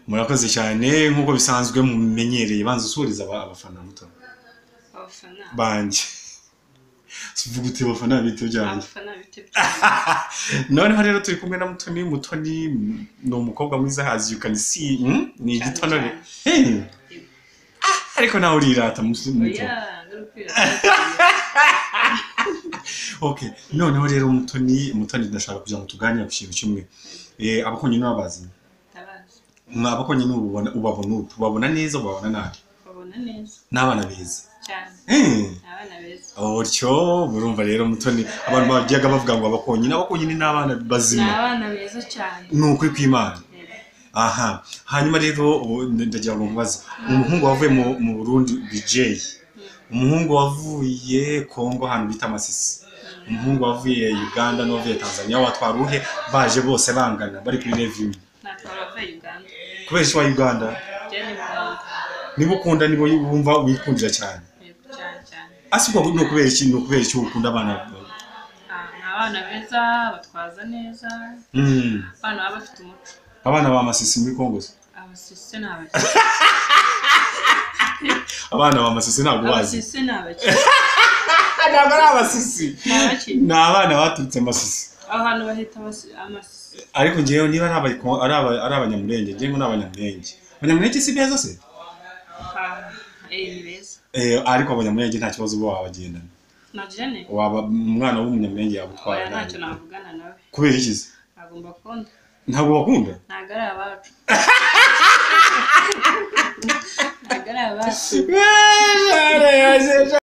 murakoze cyane nk'uko bisanzwe mumenyereye banza usuhuriza aba- abafana muto abafana banjye tuvuga uti abafana bito byanjye abafana bitewe noneho rero turi kumwe na mutoni mutoni ni umukobwa mwiza hazi you can see hmm? ni Cyane, igitonore cyane. Hey! Ah, ariko nawe urirata muto muto. oya n'urukwira okay noneho rero mutoni mutoni ndashaka kugira ngo tuganire ku kintu kimwe Eh, abakonyi n'ababazi tabazi abakonyi n'ububona ubabona utu ubabona neza ubabona nabi babona neza n'abana beza cyane Eh. ni abana beza utyo murumva rero mutoni abantu bajyaga bavuga ngo abakonyi n'abakonyi ni n'abana ni bazima abana beza cyane ni ukuri kw'imana Yego. aha hanyuma rero ubu ndagira ngo mubaze umuhungu wavuye mu mu burundi bj umuhungu wavuye kongo ahantu bita masisi umuhungu wavuye uganda n'uwavuye tanzania watwara uhe baje bose bangana bari kuri revi imwe ntabwo abavuye uganda kubera iki wa uganda byari uganda niba ukunda nibo wumva wikundira cyane Yego, cyane cyane asibwa ni ukubera iki ni ukubera iki ukunda abana Ah, ni abana beza batwaza neza Mm. abana baba bafite umuco abana ba masisi muri kongo se abasisi ni abakire abana ba masisi ntabwo bazi abasisi ni abakire ntabwo ari abasisi ni abakire ni abana baturutse masisi aho hantu bahita abasi- amasisi ariko ngewe niba ari aba- ari aba- ari abanyamurenge ngewe ngo ni abanyamurenge abanyamurenge si beza se Ah, eh ni beza Eh, ariko abanyamurenge nta kibazo uba wabagendana nagira ne waba umwana w'umunyamurenge yagutwara oya ntacyo nabi. navugana nawe kubera iki se agomba kubona ntabwo bakunda ntabwo ari abacu ntabwo ari abacu